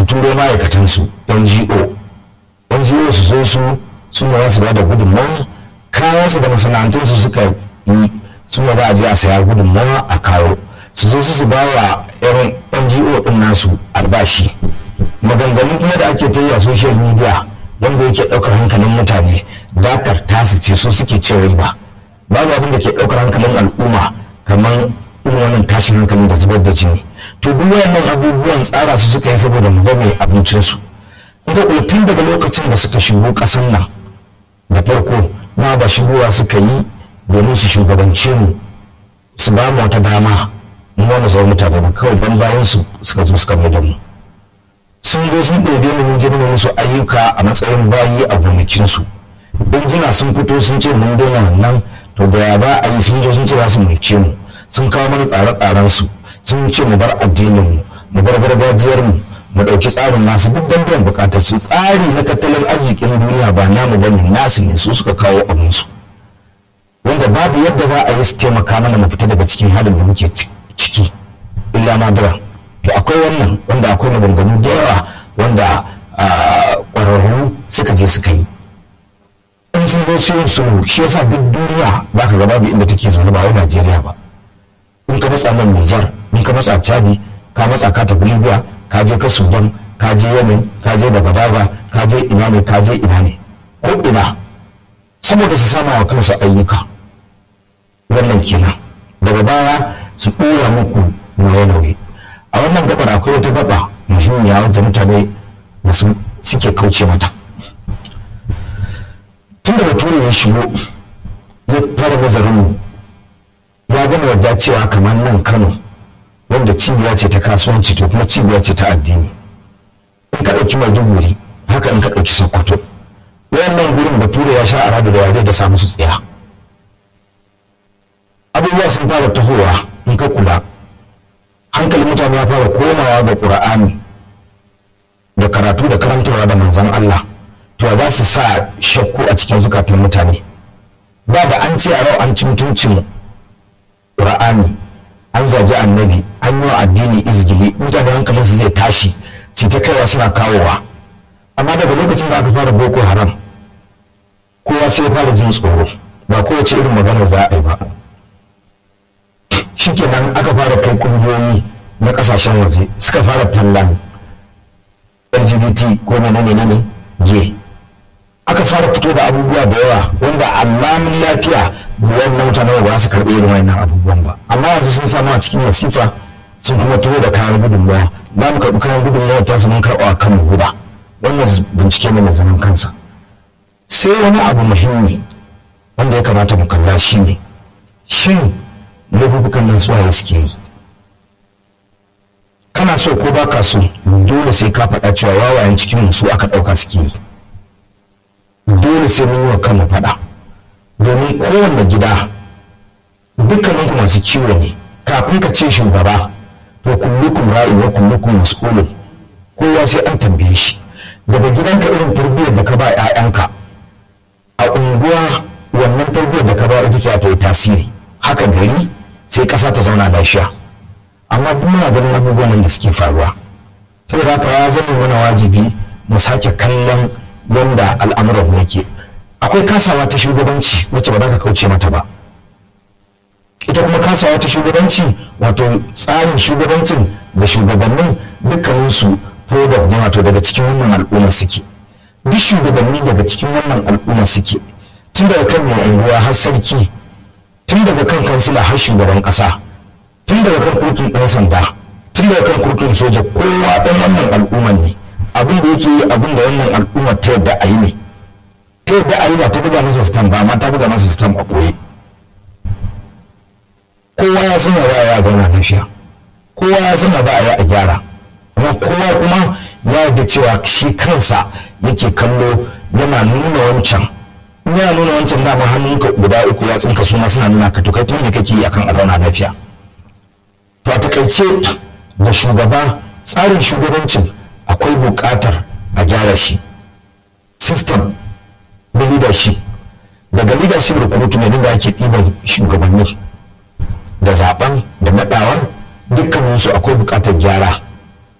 turo ma'aikatansu ngo ngo su zo su suna za su ba da gudunmawa kayansu da masana'antunsu suka yi suna za a je a saya gudunmawa a kawo su zo su ba wa yan ngo din nasu albashi maganganu kuma da ake ta yi a social media yadda yake ɗaukar hankalin mutane dakar tasu ce so suke cin riba babu abin da ke ɗaukar hankalin al'umma kamar irin wannan tashin hankalin da zubar da jini to duk wayannan abubuwan tsara su suka yi saboda mu zame abincinsu in ka kula tun daga lokacin da suka shigo ƙasan nan da farko ma ba shigowa suka yi domin su shugabance mu su ba mu wata dama mu wani zama mutane ba kawai ban bayan su suka zo suka mai da mu sun zo sun ɗebe mu mun girma musu ayyuka a matsayin bayi a gonakinsu injina sun fito sun ce mun daina wannan to da ya za a yi sun zo sun ce za su mulke mu sun kawo mana tsare-tsaren su sun ce mu bar addinin mu mu bar gargajiyar mu mu ɗauki tsarin nasu duk don biyan bukatar su tsari na tattalin arzikin duniya ba namu bane nasu ne su suka kawo abin su wanda babu yadda za a yi su taimaka mana mu fita daga cikin halin da muke ciki illa madara to akwai wannan wanda akwai maganganu da yawa wanda ƙwararru suka je suka yi in sun zo su yin sulhu shi yasa duk duniya ba ka gaba inda take zaune ba wai Najeriya ba in ka matsa nan Nijar in ka matsa Chadi ka matsa ka tafi Libya ka je ka Sudan ka je Yemen ka je Bagadaza ka je ina ne ka je ina ne ko ina saboda su sama wa kansu ayyuka wannan kenan daga baya su ɗora muku nauye-nauye a wannan gabar akwai wata gaba muhimmiya wajen mutane da suke kauce mata tun da bature ya shigo ya fara nazarinmu ya gama wadda cewa kamar nan kano wanda cibiya ce ta kasuwanci to kuma cibiya ce ta addini in ka ɗauki maiduguri haka in ka ɗauki sokoto wannan gurin bature ya sha aradu da ya zai da samu su tsaya abubuwa sun fara tahowa in ka kula hankalin mutane ya fara komawa ga ƙura'ani da karatu da karantarwa da manzan Allah to za su sa shakku a cikin zukatan mutane ba da an ce a yau an ci mutuncin ƙura'ani an zagi annabi an yi wa addini izgili mutane hankalinsu zai tashi su ta kaiwa suna kawowa amma daga lokacin da aka fara boko haram kowa sai ya fara jin tsoro ba kowace irin magana za a yi ba shikenan aka fara kai kungiyoyi na kasashen waje suka fara tallan lgbt ko menene ne ge aka fara fito da abubuwa da yawa wanda alamun lafiya wannan mutane ba su karɓi irin wayannan abubuwan ba amma yanzu sun samu a cikin masifa sun kuma taho da kayan gudunmawa za mu karɓi kayan gudunmawa ta su mun karɓa kan mu guda wannan bincike ne mai zaman kansa sai wani abu muhimmi wanda ya kamata mu kalla shi ne shin laifukan nan suwaye suke yi kana so ko ba ka so dole sai ka faɗa cewa wawayen cikin su aka ɗauka suke yi dole sai mun yi wa kanmu faɗa domin kowanne gida dukkaninku masu kiwo ne kafin ka ce shugaba to kullukum ra'i wa kullukum mas'ulun kowa sai an tambaye shi daga gidanka irin tarbiyyar da ka ba 'ya'yanka a unguwa wannan tarbiyyar da ka ba ita ce ta yi tasiri haka gari sai ƙasa ta zauna lafiya amma duk muna ganin abubuwan da suke faruwa saboda haka ya zama mana wajibi mu sake kallon yadda al'amuran yake akwai kasawa ta shugabanci wacce ba za ka kauce mata ba ita kuma kasawa ta shugabanci wato tsarin shugabancin da shugabannin dukkaninsu product ne wato daga cikin wannan al'umma suke duk shugabanni daga cikin wannan al'umma suke tun daga kan mai unguwa har sarki tun daga kan kansila har shugaban kasa tun daga kan kurtun ɗan sanda tun daga kan kurtun soja kowa ɗan wannan al'umman ne abin da yake yi abin da wannan al'ummar ta yadda a yi ne ta yadda a yi ba ta buga masa sitam ba amma ta buga masa sitam a ɓoye kowa ya san za a yi a zauna lafiya kowa ya san za a yi a gyara amma kowa kuma ya yarda cewa shi kansa yake kallo yana nuna wancan in yana nuna wancan dama hannunka guda uku ya tsinka su ma suna nuna ka to kai kuma ne kake yi akan a zauna lafiya to a takaice da shugaba tsarin shugabancin akwai buƙatar a gyara shi system na leadership daga leadership recruitment da ake ɗiban shugabannin da zaben da naɗawan dukkaninsu akwai buƙatar gyara